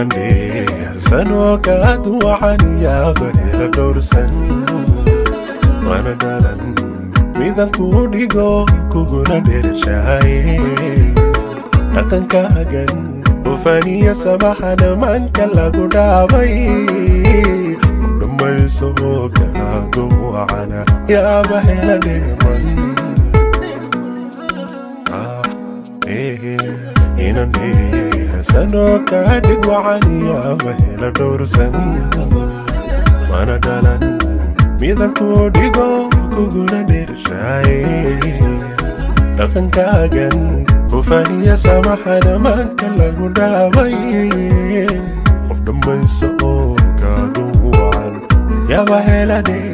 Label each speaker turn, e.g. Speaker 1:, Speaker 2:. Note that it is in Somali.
Speaker 1: inan dheersanoo kaad waxaan yaaba hela dhowrsan mana dhalan midan kuu dhigo kuguna dheershaaye dhaqankaagan ufaniya samaxana manka lagu dhaabay udhammayso kaadu wacana yaaba hela dheeman inan dheersanoo kaadhig wacan yaaba hela dhowrsan mana dhalan midan kuu dhigo kuguna dheershaaye dhaqankaagan hufaniya samaxana manka lagu dhaabay qof dhammayso oo kaadu wacan yaba hela dhee